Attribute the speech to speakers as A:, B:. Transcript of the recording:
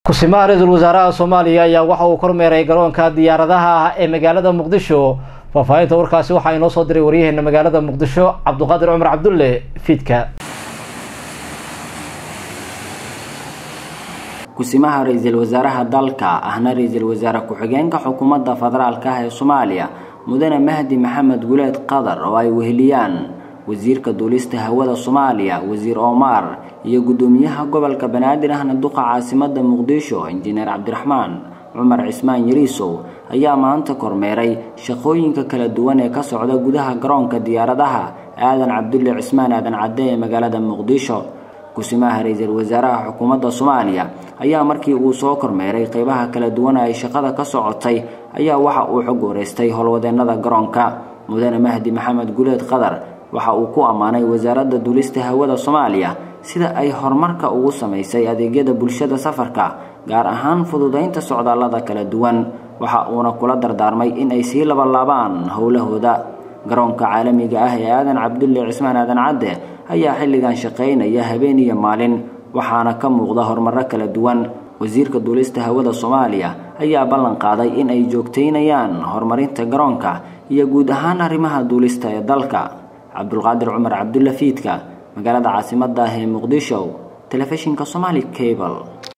A: kusimaha ra-iisul wasaaraha soomaaliya ayaa waxa uu kormeeray garoonka diyaaradaha ah ee magaalada muqdisho faahfaahinta warkaasi waxaa inoo soo diray waryaheena magaalada muqdisho cabduqaadir cumar cabdulle fiidka
B: kusimaha ra-iisul wasaaraha dalka ahna ra-iisul wasaare ku-xigeenka xukuumadda federaalka ah ee soomaaliya mudane mahdi maxamed guleed qadar oo ay weheliyaan wasiirka duulista hawada soomaaliya wasiir omar iyo guddoomiyaha gobolka banaadir ahna duqa caasimada muqdisho injineer cabdiraxmaan cumar cismaan yariisow ayaa maanta kormeeray shaqooyinka kala duwan ee ka socda gudaha garoonka diyaaradaha aadan cabdulle cismaan aadan cadde ee magaalada muqdisho kusimaha ra-iisul wasaaraha xukuumadda soomaaliya ayaa markii uu soo kormeeray qeybaha kala duwan ay shaqada ka socotay ayaa waxa uu xog wareystay howlwadeenada garoonka mudane mahdi maxamed guleed qadar waxa uu ku ammaanay wasaaradda duulista hawada soomaaliya sida ay horumarka ugu samaysay adeegyada bulshada safarka gaar ahaan fududaynta socdaallada kala duwan waxa uuna kula dardaarmay in ay sii labalaabaan howlahooda garoonka caalamiga ah ee aadan cabdulle cismaan aadan cadde ayaa xilligan shaqaynaya habeen iyo maalin waxaana ka muuqda horumaro kala duwan wasiirka duulista hawada soomaaliya ayaa ballan qaaday in ay joogtaynayaan horumarinta garoonka iyo guud ahaan arrimaha duulista ee dalka cabdulqaadir cumar cabdulle fiidka magaalada caasimada ah ee muqdisho telefishinka somali cable